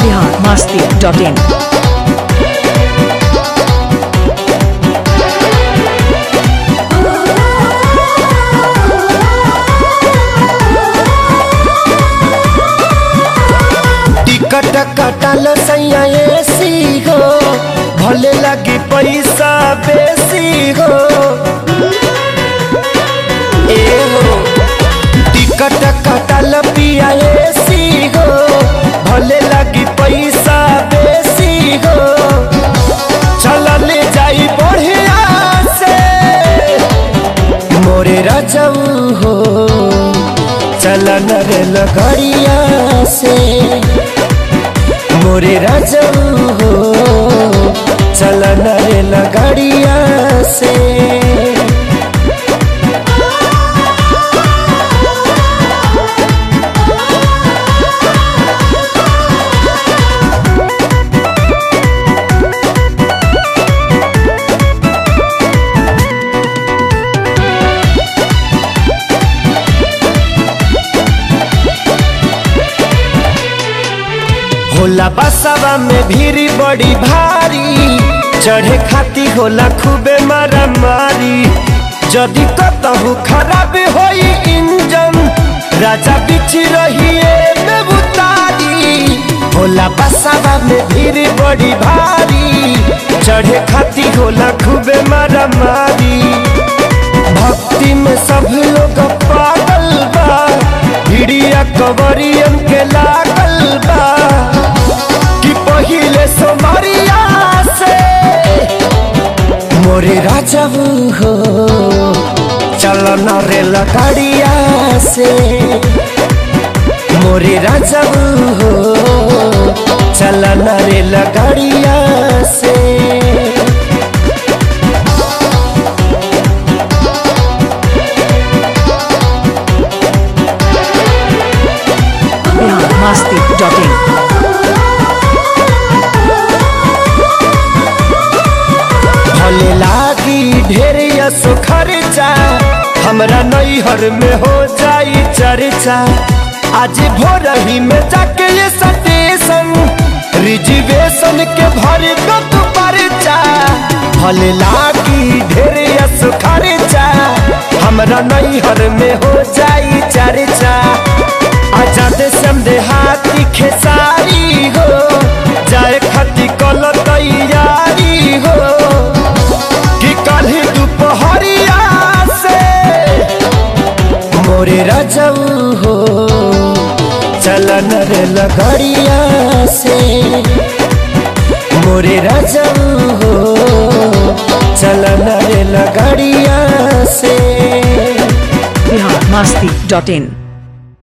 Bihar Masti dot in ticket कटल सैया AC हो भले लगी पैसा बेसी हो ए हो टिकट कटल पिया एसी हो भले लगी पैसा बेसी हो चलल जाई बढ़िया से मोरे रजऊ हो चलन रे लगड़िया से मोरे रजऊ हो चलन रे लगड़िया से होला बसवा में भीड़ बड़ी भारी चढ़े खाती होला खूबे मारा मारी जदि कतहु खराब होई इंजन राजा बिछ रहिए में उतारी होला बसवा में भीड़ बड़ी भारी चढ़े खाती होला खूबे मारा मारी भक्ति में सब लोग पागल बा भिड़िया कवरियन के लागल बा कि पहिले सोमरिया से मोरे राजू हो चलन रे लकड़िया से मोरे राजू हो चलन रे लकड़िया से बिहार मस्ती डॉट इन भले लागी ढेर यसो खर्चा हमरा नैहर में हो जाई चर्चा आज भोर ही में जाके ये स्टेशन रिजर्वेशन के भर दो तू परचा भले लागी ढेर यसो खर्चा हमरा नैहर में हो जाई चर्चा आजाद समझे हाथी खेसारी हो जाए खती कल तैयारी हो कि कल दोपहरिया से मोरे रजऊ हो चलन रे लगड़िया से मोरे रजऊ हो चलन रे लगड़िया से बिहार मस्ती डॉट इन